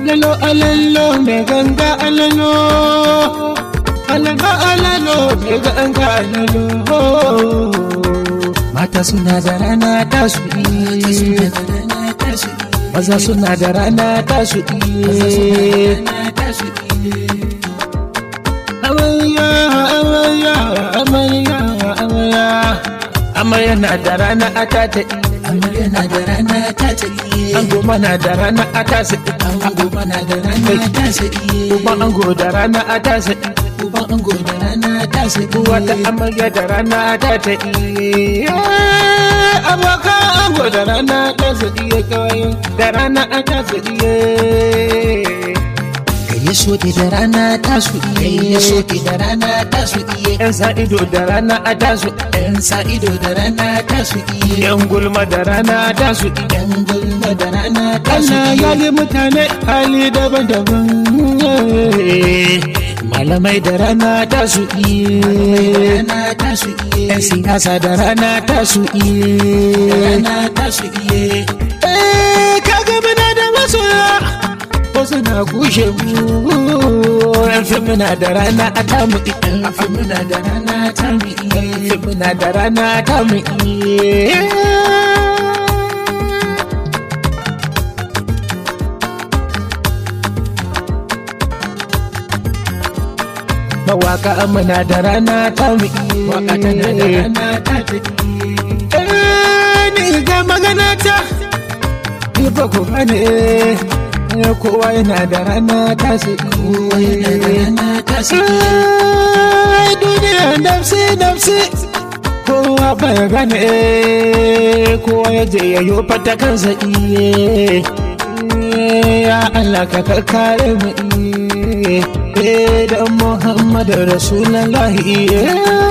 alalo alalo mai ganga alalo alalo alalo mai ganga alalo mata suna da rana ta su iya maza suna da rana ta su iya amarya amarya amarya amarya amarya na da rana a ta ta amarya na da rana ta ta iye ango mana da rana a ta sa ango mana da rana ta sa iye uban ango da rana a ta sa uban ango da rana ta sa uwa ta iye amarya da rana ta ta iya abokan ango da rana ta sa iya kawai da rana a ta sa iya ya soke da rana ta su iye ya soke da rana ta su iye yan sa ido da rana a ta su yan sa ido da rana ta su iye yan gulma da rana ta su yan gulma da rana ta su Allah ya iye yi mutane hali daban-daban malamai da rana ta su iya rana ta su iye yan siyasa da rana ta su iya rana ta su iye Eh, kaga muna da masoya wasu na kushe mu yan fim muna da rana a tamu yan muna da rana ta mu iye fim muna da rana a tamu iya mawaka muna da rana tamu iya waka tana da rana ta ta iye Eh, ni ga magana ta ni ba ku gane eh, kowa yana da rana ta su kowa yana da rana ta su iye Ai, duniya nafsi nafsi kowa bai gane eh, kowa ya je ya yi fata kansa iye Eh, ya Allah ka kare mu iye eh, dan Muhammadu Rasulallah iye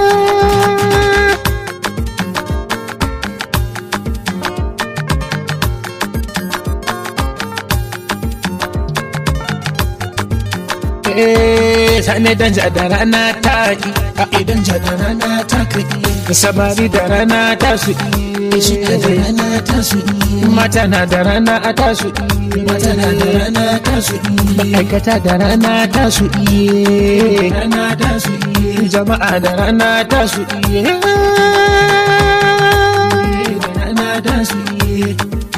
Eh, sani dan da rana ta yi idan ja da rana ta ka iye samari da rana ta su shiga da rana ta su iye mata na da rana a ta su mata na da rana ta su iye ma'aikata da rana ta su iye rana ta su iye jama'a da rana ta su iye da rana ta su iye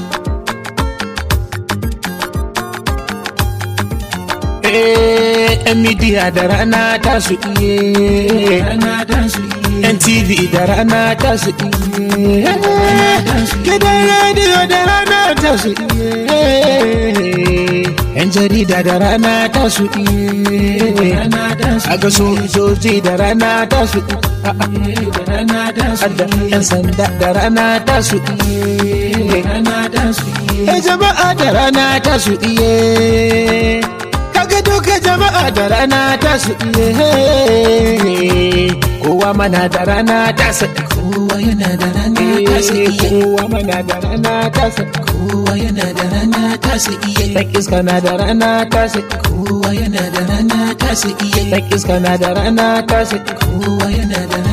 Eh, yan midiya da rana ta su iye rana ta su iye yan tv da rana ta su iye gidan rediyo da rana ta su iye yan jarida da rana ta su iye rana ta su a ga sojoji da rana ta su iye da rana ta su da yan sanda da rana ta su iye rana ta su iye e jama'a da rana ta su iye kaga duka jama'a da rana ta su iye kowa mana da rana ta su kowa yana da rana ta su iye kowa mana da rana ta su kowa yana da rana ta su iye dan iska na da rana ta su kowa yana da rana ta su iye dan iska na da rana ta su kowa yana da